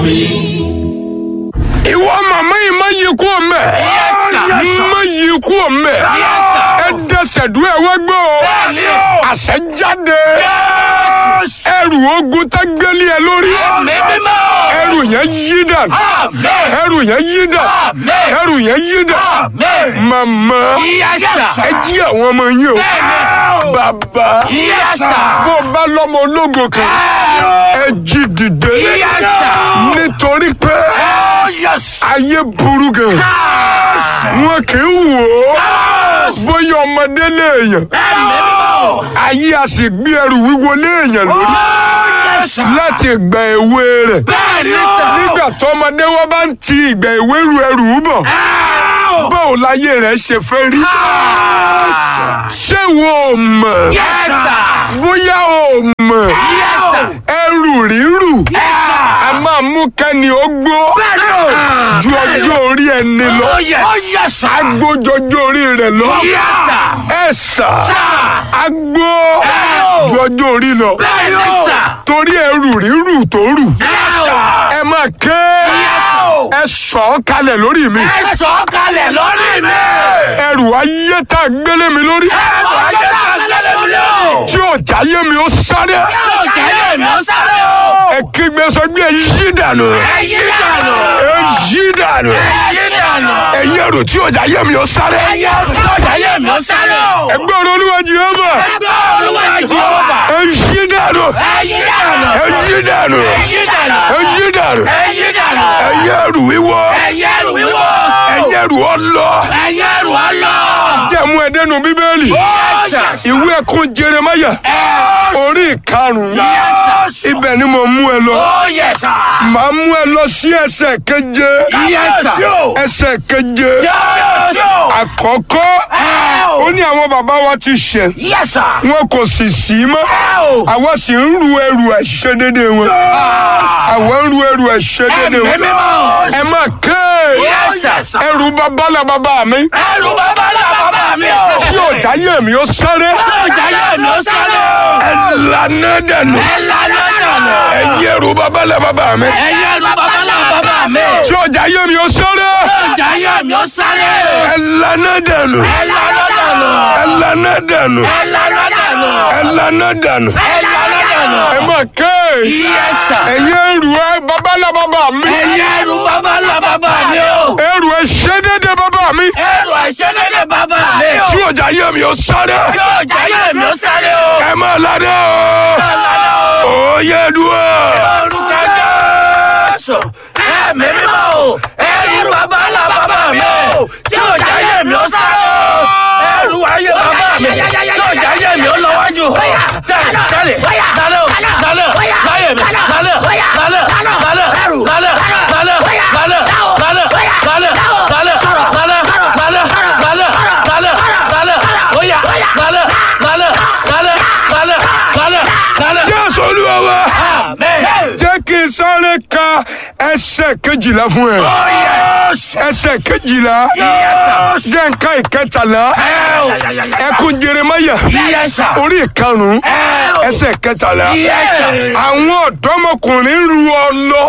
ìwọ màmá yìí má yí kú ọmọ ẹ má yí kú ọmọ ẹ ẹ dẹsẹ̀ dúró ẹ wá gbọ́ ọ àṣẹ jáde ẹrù ogun tá gbélé ẹ lórí ẹrù yẹn yí dànù ẹrù yẹn yí dànù ẹrù yẹn yí dànù màmá ẹ jí àwọn ọmọ yín o bàbá bó bá lọ́mọ ológo kan ẹ jí dìde nítorí pé ayé burú gan wọn kì í wò ó bóyá ọmọdé léèyàn ayé a sì gbé ẹrù wíwo léèyàn lórí láti ìgbà èwe rẹ̀ nígbà tó ọmọdé wọn bá ń ti ìgbà èwe ru ẹrù bọ̀ báwo láyé rẹ̀ ṣe fẹ́ rí ṣé wo ò mọ̀ bóyá o mọ̀ ẹrù rírù a máa mú kẹ́ni ó gbó ju ọjọ́ orí ẹni lọ agbójọjọ́ orí rẹ̀ lọ ẹ sà agbó ju ọjọ́ orí lọ torí ẹrù rírù tó rù ẹ máa ké ẹ sọ̀ ọ́ kalẹ̀ lórí mi ẹ sọ kalẹ̀ lórí mi. ẹrù ayé tá a gbélé mi lórí ẹ̀rọ ayé náà lẹ́lẹ́ mi lọ. tí ò jáyé mi ó sáré yóò jẹ́ yé mi ó sáré o. ẹ kígbe sọ pé ẹ yí dànù ẹ yí dànù. ẹ yí dànù ẹ yí dànù. ẹ yí ẹrù tí ò jáyé mi ó sáré ẹ yí ẹrù yóò jẹ́ yé mi ó sáré o. ẹgbẹ́ ọ̀rọ̀ olúwa jehova ẹgbẹ́ olúwa jehova. ẹ yí dànù ẹ yí dànù. ẹ yí dànù ẹ yí dànù. ẹ yí dànù ẹ yí dànù. ẹ yí ẹrù wíwọ́ ẹ yí ẹrù wíwọ́. ẹ yí ẹrù ọlọ ẹ yí ẹrù ọlọ. jẹ́mu ẹ̀dẹ́nu bíbélì ìwé ẹ̀kún jeremaya orí ìkarùn-ún ibẹ̀ ni mo mú ẹ lọ ó yẹ sà. màá mú ẹ lọ sí ẹsẹ̀ keje yẹ sà. ẹsẹ̀ keje jésù. àkọ́kọ́ ó ní àwọn bàbá wa ti ṣẹ̀ yẹ sà. wọn kò sì sí mọ́ àwa sì ń ru ẹrù àìṣedédé wọn àwa ń ru ẹrù àìṣedédé ẹ̀mí wọn mímọ́. ẹ má ké yẹ sà. ẹrù babalá bàbá mi ẹrù bàbá là bàbá mi o. tí ọjà yé mi ó sáré yóò jẹ́ yé mi ó sáré o. ẹ lànà dànù ẹ lànà dànù. ẹ yẹ ẹrù babalá bàbá mi ẹ yẹ ẹrù bàbá là bàbá mi o. tí ọjà yé mi ó sáré yóò jẹ́ yé mi ó sáré o. ẹ lànà dànù ẹ lànà dànù. ẹ lànà dànù ẹ lànà dànù. ẹ lànà dànù ẹ lànà dànù. ẹ má ké yẹ sà. ẹ yẹ ẹrù ẹ babalá bàbá mi ẹ yẹ ẹrù bàbá là bàbá mi o. ẹrù ẹ ṣedédé bàbá mi ẹrù àìṣedédé bàbá mi o. tí ọjà yé mi ó sáré yóò jẹ́ yé mi ó sáré o. ẹ má ládé o ó yẹ dúró. orúkọ jésù ẹ̀mí mímọ́ o ẹrù bàbá là bàbá mi o tí ò jáyé mi ó sáré o ẹrù ayé bàbá mi tí ò jáyé mi ó lọ́wọ́jú tẹ̀lé tẹ̀lé lálẹ́ o lálẹ́ láyé mi lálẹ́ lálẹ́ lálẹ́ lálẹ́ lálẹ́ lálẹ́ lálẹ́ lálẹ́ lálẹ́ lálẹ́ lálẹ́ lálẹ́ lálẹ́ lálẹ́ lálẹ́ óyá lálẹ́ lálẹ́ lálẹ́ lálẹ́ lálẹ́ lálẹ́. jésù olúwa wa Amen. jẹ́ kí n sáré ka ẹsẹ̀ kejìlá fún ẹ Oh yes. ẹsẹ̀ kejìlá Yes. jẹ́ nǹka ìkẹtàlá Hell. ẹkún jeremaya Yes, sir. orí ìkarùn-ún Hell. ẹsẹ̀ kẹtàlá Yes, sir. àwọn ọ̀dọ́mọkùnrin ru ọlọ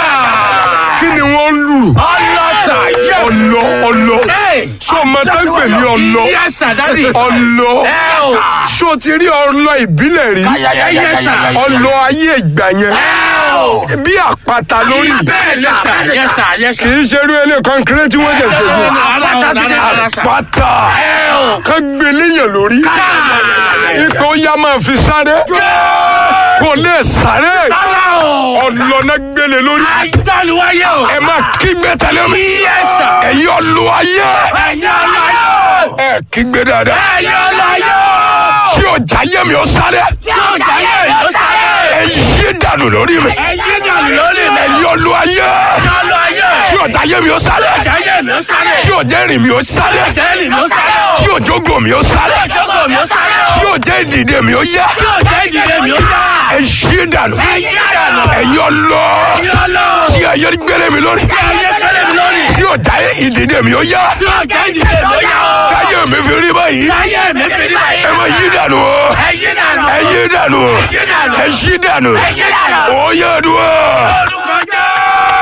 kí ni wọ́n lù Ọlọ́sà. ọlọ ọlọ Hey. ṣé o máa tán pè ní ọlọ Yes, sir, daddy. ọlọ Hell. ṣé o ti rí ọlọ ìbílẹ̀ rí Yes, sir. ọlọ ayé ìgbà yẹn Hell. bí àpáta lórí Bẹ́ẹ̀ ni, sir. Yes, sir. Yes, kì sir. í ṣe irú ilé kọ́ńkírẹ́ tí wọ́n ṣẹ̀ṣẹ̀ gbé Àpáta ti dé, sir. àpáta Hell. kan gbé léyìn lórí ipò ya máa fi sáré kò lè sáré Rárá o. ọlọ́nà gbélé lórí Àìdániwáyé o. ẹ máa kígbe tẹ̀lé mi Yes, sir. ẹ̀yin ọlọ́ ayé Ẹ̀yin ọlọ́yọ̀. ẹ kígbe dáadáa Ẹ̀yin ọlọ́yọ̀. tí ọjà yé mi ó sáré Tí ò jáyé mi ó sáré. ẹ yí dànù lórí mi Ẹ̀yin dànù lórí mi. ẹ̀yin ọlọ́ ayé Ẹ̀yin ọlọ́yọ̀. tí ọjà yé mi ó sáré Jáyé mi ó sáré. tí ọjà rìn mi ó sáré Jẹ́rìí mi ó sáré o. tí òjògo mi ó sáré Ìjókòó mi ó sáré o. tí òjẹ́ ìdìde mi ó yá Tí ò jẹ́ ìdílé mi ó yá. ẹ yí dànù Ẹ̀yin dànù. ẹ̀yin ọlọ́ Ẹ̀yin ọlọ́. tí ayé gbélé mi lórí Tí ayé pẹ́lẹ́ mi lórí. tí ọjà ìdìde mi ó yá Tí ò jẹ́ ìdílé mi ó yá o. káyé mi fi rí báyìí Táyé mi fi rí báyìí. ẹ máa yí dànù o Ẹ̀yin dànù. ẹ yí dànù Ẹ̀yin dànù. ẹ yí dànù Ẹ̀yin dànù. ó yẹ dùn o. Olùkọ́ jẹ́.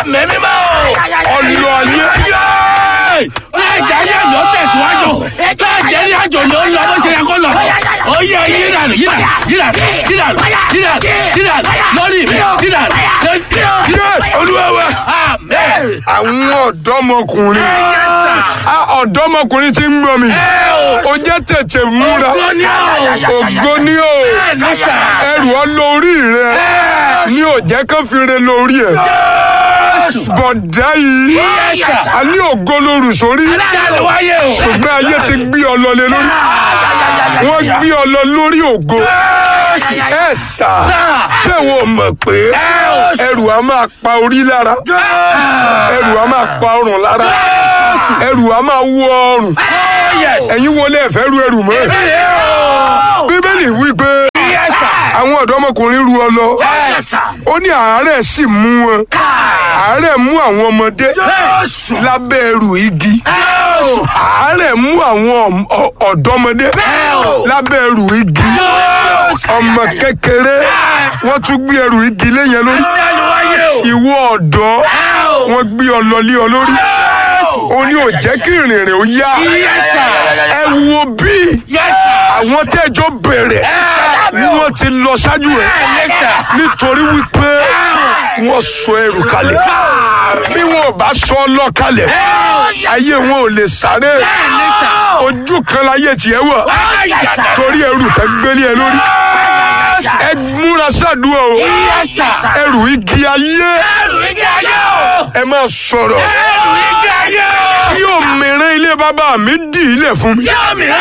Ẹ̀mí mímọ́ o. ọlọ ayé Ẹ̀jẹ̀ ayé mi ó tẹ̀síwájú. Ẹ̀jẹ̀ ní àjò ni ó lọ bó ṣe yẹ kó lọ. Ó yẹ yíranù yíranù yíranù yíranù yíranù yíranù lórí mi yíranù. yes olúwa wa Amen. àwọn ọ̀dọ́mọkùnrin Ah, ọ̀dọ́mọkùnrin tí ń gbọ́ mi ó jẹ́ tètè múra Ògo ni o. ògo ní o Bẹ́ẹ̀ni sà. ẹrù ọ lórí rẹ ní òjẹ́ kan fi re lórí ẹ bọ̀dá yìí Yes, sir. a ní ògo lóru sórí Adájọ́ wáyé o. ṣùgbọ́n ayé ti gbé ọ lọ lé lórí wọ́n gbé ọ lọ lórí ògo ẹ sà ṣé wo mọ̀ pé ẹrù a máa pa orí lára ẹrù a máa pa ọrùn lára ẹrù a máa wọ ọrùn ẹ̀yin wọlé ẹ̀fẹ́ ru ẹrù mọ́ bíbélì wí pé àwọn ọ̀dọ́mọkùnrin ru ọ lọ ó ní àárẹ̀ sì mú wọn àárẹ̀ mú àwọn ọmọdé lábẹ́ ẹrù igi àárẹ̀ mú àwọn ọ- ọ̀dọ́mọdé lábẹ́ ẹrù igi ọmọ kékeré wọ́n tún gbé ẹrù igi léyìn lórí ìwọ ọ̀dọ́ wọ́n gbé ọ lọ lé ọ lórí ó ní ò jẹ́ kí ìrìnrìn ó yá ẹ wo bí àwọn tẹ́jọ́ bẹ̀rẹ̀ wọ́n ti lọ ṣáájú ẹ̀ nítorí wípé wọ́n sọ ẹrù kalẹ̀ bí wọn ò bá sọ ọ lọ kalẹ̀ ayé wọn ò lè sáré ojú kan láyé tiẹ̀ wà torí ẹrù tẹ́ gbélé ẹ lórí ẹ múra sàdúrà o ẹrù igi ayé ẹ máa sọ̀rọ̀ tí òmìnira ilé bàbá mi dì í lẹ̀ fún mi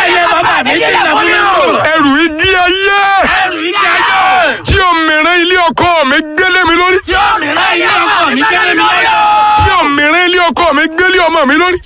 ẹrù igi ayé tí òmìnira ilé ọkọ mi gbélé mi lórí tí òmìnira ilé ọkọ mi gbélé ọmọ mi lórí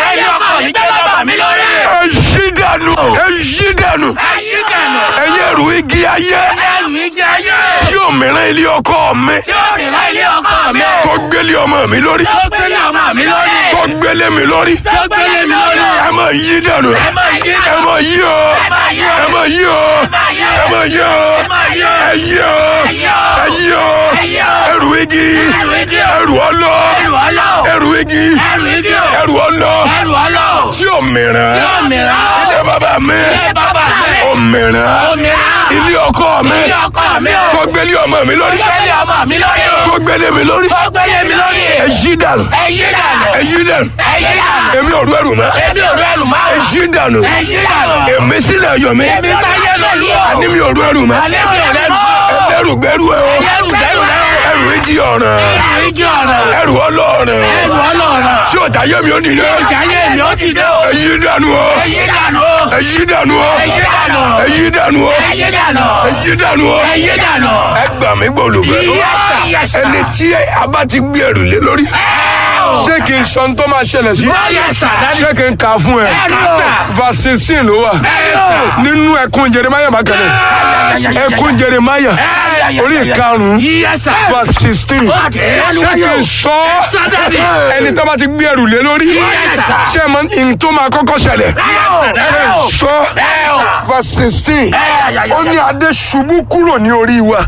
ẹ yí dànù ẹ yí dànù ẹyẹ ẹrù igi ayé tí òmìnira ilé ọkọ mi tó gbélé ọmọ mi lórí tó gbélé mi lórí ẹ máa yí dànù ẹ máa yí o ẹ máa yí o ẹ máa yí o ẹ yí o ẹ yí o ẹrù igi ẹrù ọlọ ẹrù igi ẹrù ọlọ tí òmìnira ilé bàbá mi òmìnira ilé ọkọ mi tó gbélé ọmọ mi lórí tó gbélé mi lórí ẹ yí dànù ẹ yí dànù èmi ò rú ẹrù mọ́ ẹ yí dànù èmi sílẹ̀ yọ̀ mí àní mi ò rú ẹrù mọ́ ẹlẹ́rù gbẹ́rù ẹ o ẹrù ìjì ọ̀ràn ẹrù ọlọ́ọ̀ràn tí ọjà yẹ mi ò dìde ẹ yí dànù o ẹ yí dànù o ẹ yí dànù o ẹ yí dànù o ẹ gbà mí gbòlùgbẹ́ ẹni tí a bá ti gbé ẹrù lé lórí ṣé kí n sọ ohun tó máa ṣẹlẹ̀ sí ṣé kí n kà á fún ẹ verse sixteen ló wà nínú ẹkún jeremaya bákanẹ ẹkún jeremaya orí ìkarùn-ún verse sixteen ṣé kí n sọ ọ́ ẹni tó bá ti gbé ẹrù lé lórí ṣé ẹ mọ ohun tó máa kọ́kọ́ ṣẹlẹ̀ ṣé n sọ verse sixteen ó ní adé ṣubú kúrò ní orí wa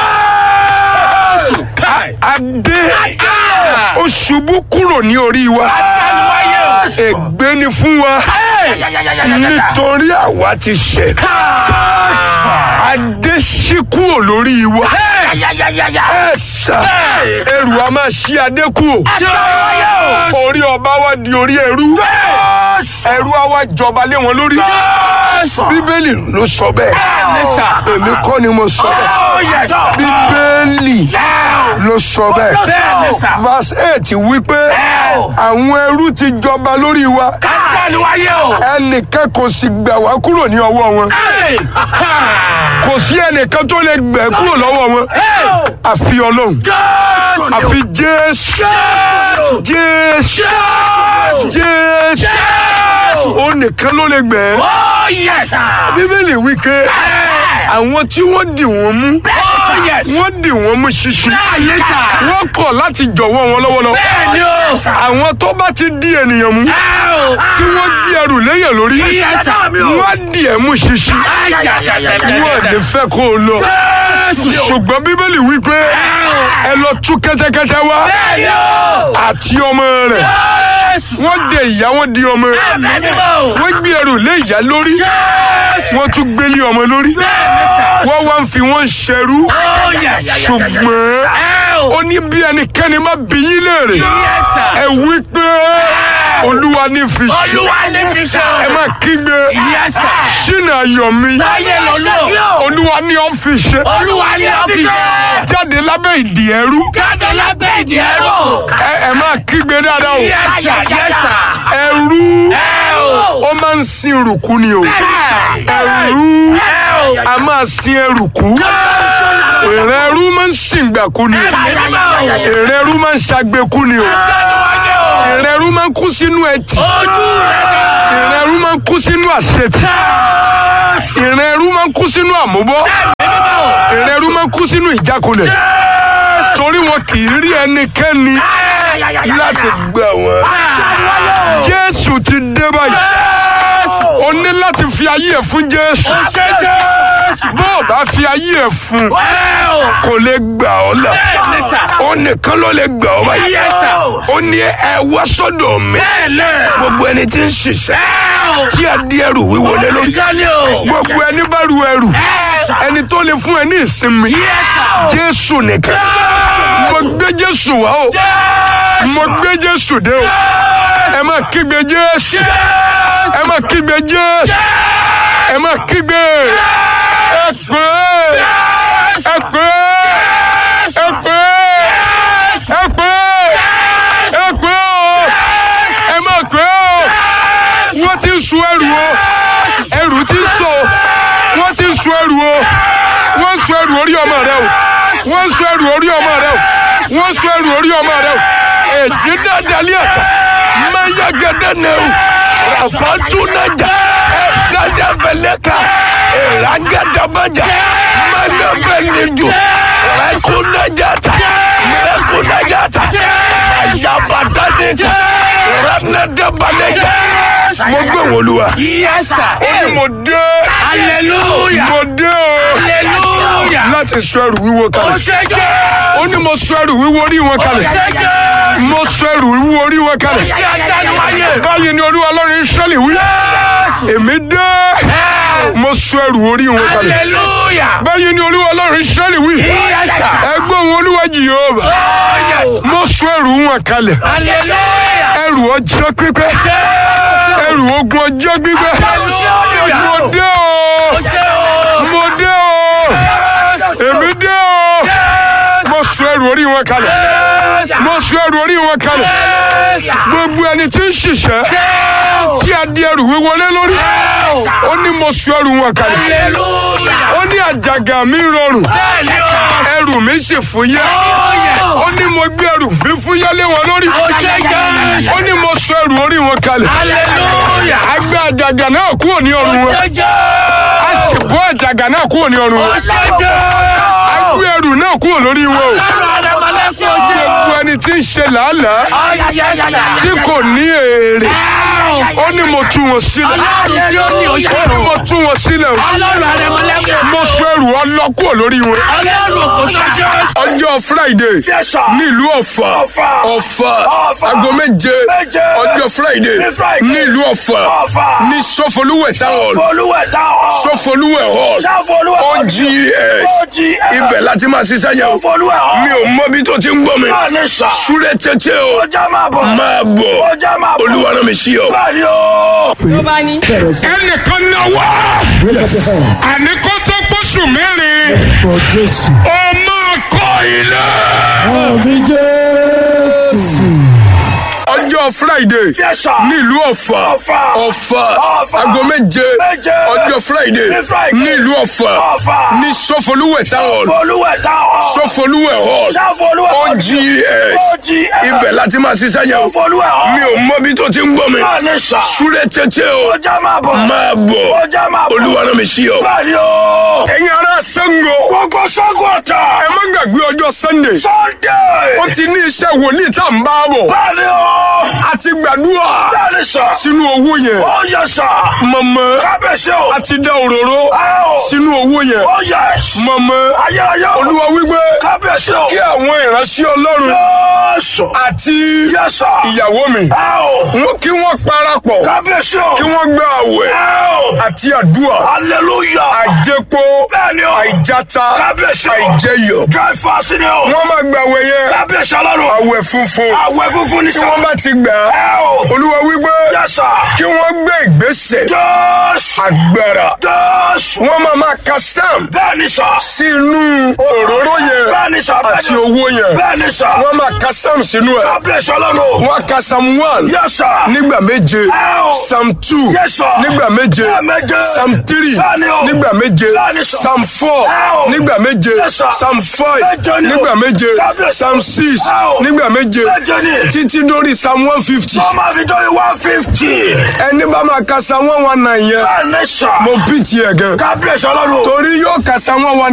adé ó ṣubú kúrò ní orí wa ègbé ni fún wa nítorí àwa ti ṣẹ̀ adé ṣí kúrò lórí wa ẹ̀sà ẹrù a máa ṣí adé kúrò orí ọba wa di orí ẹrú ẹrú a wá jọba lé wọn lórí bíbélì ló sọ bẹ́ẹ̀ èmi kọ́ ni mo sọ bẹ́ẹ̀ bíbélì ló sọ bẹ́ẹ̀ verse eight wípé àwọn ẹrú ti jọba lórí wa ẹnìkan kò sì gbà wá kúrò ní ọwọ́ wọn kò sí ẹnìkan tó lè gbẹ̀ kúrò lọ́wọ́ wọn àfi ọlọ́run àfi jésù jésù jésù ó nìkan ló lè gbẹ̀ bíbélì wípé àwọn tí wọ́n dì wọ́n mú Oh yes. wọ́n dì wọ́n mú ṣíṣí Bẹ́ẹ̀ni sà. wọ́n kọ̀ láti jọ̀wọ́ wọn lọ́wọ́lọ́wọ́ Bẹ́ẹ̀ni o. àwọn tó bá ti di ènìyàn mú tí wọ́n gbé ẹrù léyàn lórí Yes, sir. wọ́n á dì ẹ̀ mú ṣíṣí wọ́n ò ní fẹ́ kó o lọ ṣùgbọ́n bíbélì wí pé ẹ lọ tú kẹ́tẹ́kẹ́tẹ́ wá Bẹ́ẹ̀ni o. àti ọmọ rẹ̀ wọ́n de ìyá wọn di ọmọ Bẹ́ẹ̀ni o. wọ́n gbé ẹrù lé ìyá lórí wọ́n tún gbélé ọmọ lórí wọ́n wá ń fi wọ́n ṣẹrú Oh yes. ṣùgbọ́n ó ní bí ẹnikẹ́ni má bí yín léèrè Yes, sir. ẹ wí pé olúwa ní fi ṣe Olúwa ní fi ṣe. ẹ má kígbe Yes, sir. ṣínà ayọ̀ mi Láyé lọ́lọ́. olúwa ní ọ́ fi ṣe Olúwa ní ọ́fíìsì. jáde lábẹ́ ìdí ẹrú Jáde lábẹ́ ìdí ẹrú. ẹ ẹ má kígbe dáadáa o Yes, sir. Yes, sir. ẹrú Ẹ o. ó máa ń sin rùkú ni o Ẹ ẹrú o. a máa sin ẹrùkú èrè ẹrú máa ń sin gbàkú ni èrè ẹrú máa ń ṣàgbékú ni o èrè ẹrú máa ń kú sínú ẹtì Ojú rẹ̀ dá. èrè ẹrú máa ń kú sínú àṣetì èrè ẹrú máa ń kú sínú àmúbọ èrè ẹrú máa ń kú sínú ìjákulẹ̀ torí wọn kì í rí ẹnikẹ́ni láti gbà wọ́n jésù ti dé báyìí o ní láti fi ayé ẹ̀ fún jésù Ṣé Jésù? bó o bá fi ayé ẹ̀ fún Ẹ o. kò lè gbà ọ́ là Bẹ́ẹ̀ni sà. ó nìkan ló lè gbà ọ́ báyìí Yes, sir. ó ní ẹ wá sọ́dọ̀ mi Bẹ́ẹ̀ni. gbogbo ẹni tí ń ṣiṣẹ́ Ẹ o. tí a di ẹrù wíwo lé lórí Ìjọ́ni o. gbogbo ẹni bá ru ẹrù Ẹ sà. ẹni tó lè fún ẹ ní ìsinmi Yes, sir. jésù nìkan mo gbé jésù wá o mo gbé jésù dé o ẹ má kígbe jésù ẹ má kígbe jésù ẹ má kígbe ẹ pé ẹ pé ẹ pé ẹ pé ẹ pé o ẹ má pé o wọ́n ti ń sun ẹrù o ẹrù ti ń sọ o wọ́n ti ń sun ẹrù o wọ́n ń sun ẹrù orí ọmọ rẹ o wọ́n ń sun ẹrù orí ọmọ rẹ o wọ́n ń sun ẹrù orí ọmọ rẹ o èjì dáadáa ní ẹ̀ka máyà gẹ́gẹ́ ní o ràbátúnájà ẹ̀sádàbẹ̀lẹ́ka ìràgàdàbàjà mẹ́lẹ́bẹ̀lẹ́jọ rẹ́kúnájàta rẹ́kúnájàta àyàbàdàdẹ́ka rẹ́nẹ́dẹ́bàlẹ́jà mo gbé wọn olúwa Yes, sir. ó ní mo dé Hallelujah. mo dé o Hallelujah. láti sọ ẹrù wíwo Ó kalẹ̀ ṣe Jésù. ó ní mo sọ ẹrù wíwo orí wọn Ó kalẹ̀ ṣe Jésù. mo sọ ẹrù wíwo orí wọn kalẹ̀ Ṣé ajánuwáyé? báyìí ni olúwa ọlọ́run Ísírẹ́lì wí èmi dé mo sọ ẹrù orí wọn kalẹ̀ Hallelujah. báyìí ni olúwa ọlọ́run Ísírẹ́lì wí Yes, sir. ẹgbẹ́ òun olúwa Jèhófà Oh, yes. mo sọ ẹrù wọn kalẹ̀ Hallelujah. ẹrù ọjọ́ pípẹ́ Jésù. ẹrù ogun ọjọ́ pípẹ́ Hallelujah. mo dé o Ó ṣe o. mo dé o èmi dé o mo sọ ẹrù orí wọn kalẹ̀ mo sọ ẹrù orí wọn kalẹ̀ gbogbo ẹni tí ń ṣiṣẹ́ tí a di ẹrù wíwọlé lórí ó ní mo sọ ẹrù wọn kalẹ̀ Hallelujah. ó ní àjàgà mi rọrùn Bẹ́ẹ̀ni o. ẹrù mi sì fúyẹ́ ó ní mo gbé ẹrù fífúyẹ́ lé wọn lórí Ó ṣe Jésù. ó ní mo sọ ẹrù orí wọn kalẹ̀ Hallelujah. a gbé àjàgà náà kúrò ní ọrùn Ó wọn ṣe Jésù. a sì bọ́ àjàgà náà kúrò ní ọrùn Ó wọn ṣe a Jésù. gbé ẹrù náà kúrò lórí wọn o Ọlọ́run Adémọ́lẹ́kùn ó ṣe o. gbogbo ẹni tí ń ṣe làálàá Oh, yes, sir. tí kò ní èrè ó ní mo tú wọn sílẹ̀ Ọlọ́run sí ó ní ó ní òṣèlú. mo tú wọn sílẹ̀ o. Ọlọ́run Adémọ́lẹ́kùn. mo sọ ẹrù ọlọ́kùọ̀ lórí wọn. Ọlọ́run kò tó Jésù. ọjọ́ friday Yes, sir. nílùú ọ̀fà Ọ̀fà. ọ̀fà Ọ̀fà. aago méje Méje. ọjọ́ friday Ní Friday. nílùú ọ̀fà Ọ̀fà. ní sọfọlúwẹ̀ táwọn Folúwẹ̀ táwọn. sọfọlúwẹ̀ hall Sáfolúwẹ̀ ogs OGS. ibẹ̀ láti máa ṣiṣẹ́ yẹn o Folúwẹ̀ hàn. mi ò mọ bí tó ti ń gbọ́ mi Bẹ́ẹ̀ ni sà. súré tètè o Ọjà máa bọ̀. máa bọ̀ Ọjà máa bọ̀. olúwa rán mi sí ọ. Bẹ́ẹ̀ ni o. ló bá ní. ẹnìkan náà wá àní kó tó pọ̀ṣù mẹ́rin Orúkọ Jésù. ó máa kọ́ ilé. Àmì Jésù. ọjọ́ friday Yes, sir. nílùú ọ̀fà Ọ̀fà. ọ̀fà Ọ̀fà. aago méje Méje. ọjọ́ friday Ní Friday. nílùú ọ̀fà Ọ̀fà. ní sọfọlúwẹ̀ táwọn Folúwẹ̀ táwọn. sọfọlúwẹ̀ hall Sáfolúwẹ̀ ogs OGS. jí ẹ. ibẹ̀ láti máa ṣiṣẹ́ yẹn o Olúwa mi ò mọ bí tó ti ń gbọ́ mi Bẹ́ẹ̀ni sà. súré tètè o Ọjà máa bọ̀. máa bọ̀ Ọjà máa bọ̀. olúwa náà mi sí ọ. Bẹ́ẹ̀ni o. ẹ̀yin ará Ṣàngó Gbogbo Ṣàngó Ọ̀tà. ẹ má gbàgbé ọjọ́ Sunday Sunday. ó ti ní iṣẹ́ wòlíì tá à ń bá bọ̀ Bẹ́ẹ̀ni o. a ti gbàdúrà Bẹ́ẹ̀ni sà. sínú owó yẹn Ó yẹ sà. mọ̀mọ́ Kábíyèsí o. a ti dá òróró Ẹ o. sínú owó yẹn Ó yẹ. mọ̀mọ́ Ayérayé o. olúwa wípé Kábíyèsí o. kí àwọn ìránṣẹ́ ọlọ́run Jésù. àti Yẹ sà. ìyàwó mi Ẹ o. wọn kí wọ́n parapọ̀ Kábíyèsí o. kí wọ́n gba àwẹ̀ Ẹ o. àti àdúrà Hallelujah. àjẹpó Bẹ́ẹ̀ni o. àìjáta Kábíyèsí o. àìjẹyọ̀ Dry fasting ni o. wọ́n máa gba àwẹ̀ yẹn Kábíyèsí ọlọ́run. àwẹ̀ funfun Àwẹ̀ funfun ni tí sà. wọ́n bá ti gbà á Ẹ o. olúwa wípé Yẹ sà. kí wọ́n gbé ìgbésẹ̀ Jésù. agbára Jésù. wọ́n máa máa ka sam Bẹ́ẹ̀ni sà. sí inú òróró yẹn Bẹ́ẹ̀ni sà. àti owó yẹn Bẹ́ẹ̀ni sà. wọ́n máa ka sam sínú ẹ̀ Kábíyèsí ọlọ́run. wọ́n á ka sam one Yẹ sà. nígbà méje Ẹ o. sam two Yes, sir. nígbà méje Lẹ́ẹ̀méje. sam three Bẹ́ẹ̀ni o. nígbà méje Bẹ́ẹ̀ni, sir. sam four Ẹ o. nígbà méje Yes, sir. sam five Méje ni o. nígbà méje Kábíyèsí. sam six Ẹ o. nígbà méje Méje ni. títí dórí sam one fifty Wọ́n máa fi dórí one fifty. ẹni bá máa ka sam one one nine yẹn Bẹ́ẹ̀ni sà. mo bí tiẹ̀ gan Kábíyèsí ọlọ́run. torí yóò ka sam one one